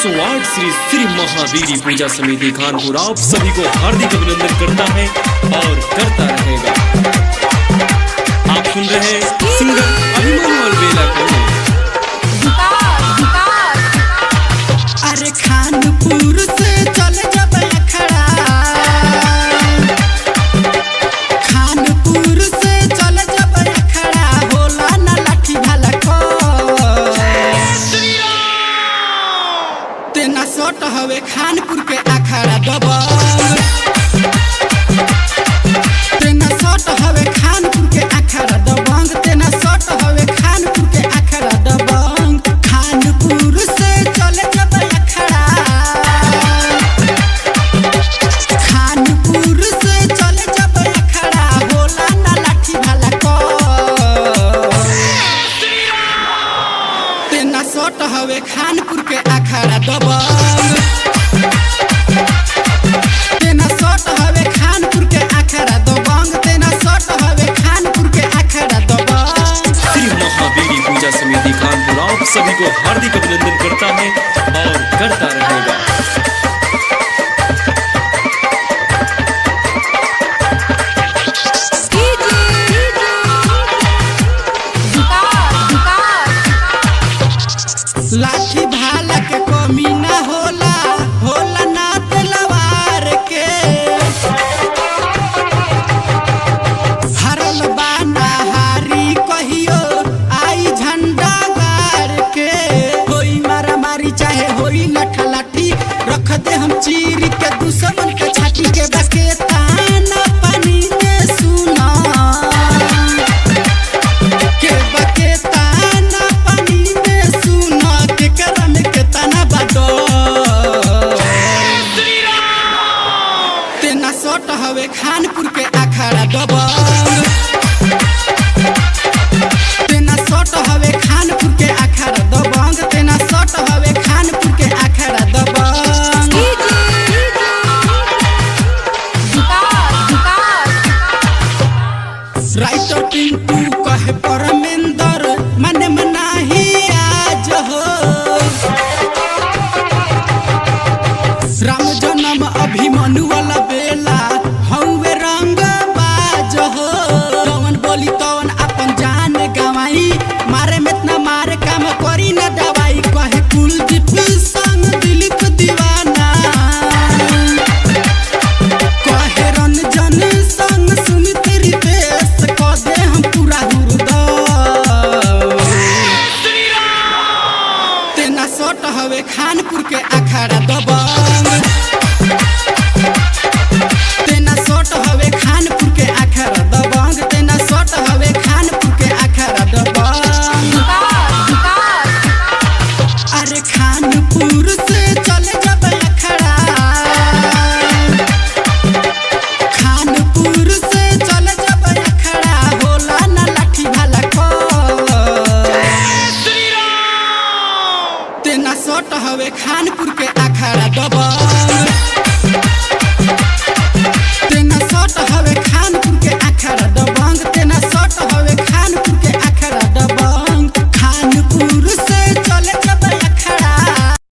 108 श्री श्री महावीरी पूजा समिति खानपुर आप सभी को हार्दिक अभिनंदन करता है और करता रहेगा आप सुन रहे हैं सिंगर अभिमन्यु अलबेला को अरे खानपुर से चल जब अखड़ा खानपुर से चल जब अखड़ा होला ना लाठी भाला को तेना सट हवे खानपुर के अखड़ा दबंग तेना सट हवे खानपुर के अखड़ा दबंग तेना सट हवे खानपुर के अखड़ा दबंग खानपुर से चल जब अखड़ा खानपुर से चल जब अखड़ा होला ना लाठी भाला को तेना सट हवे खानपुर के अखड़ा दबंग तेना सट हवे खानपुर के अखड़ा दबंग तेना सट हवे खानपुर के अखड़ा दबंग श्री महावीरी पूजा समिति खानपुर आप सभी को हार्दिक अभिनंदन करता है और करता रहेगा लाठी भाला के कमी ना होला होला ना तलवार के हरल बाना हारी कहियो आई झंडा गाड़ के होई मारा मारी चाहे होई लठा लाठी रख दे हम चीर के दुश्मन के छाती के बके ताना पानी में सुना के बके ताना पानी में सुना के करम के ताना बाडो तेना सट हवे खानपुर के अखाड़ा दबंग तेना सट हवे खानपुर के अखाड़ा दबंग तेना सट हवे खानपुर के अखाड़ा दबंग राइटर पिंटू कहे परमेंदर मन मनाही आज हो राम जन्म अभिमन्यु वाला बेला हौवे रंग बाज हो कौन बोली तौन अपन जान गवाई मारे में इतना मारे काम करी न दवाई कहे कुलदीप संग दिलीप दीवाना कहे रंजन संग सुनी तेरी बेस क दे हम पूरा हुरदा तेना सट हवे खानपुर के अखाड़ा दबा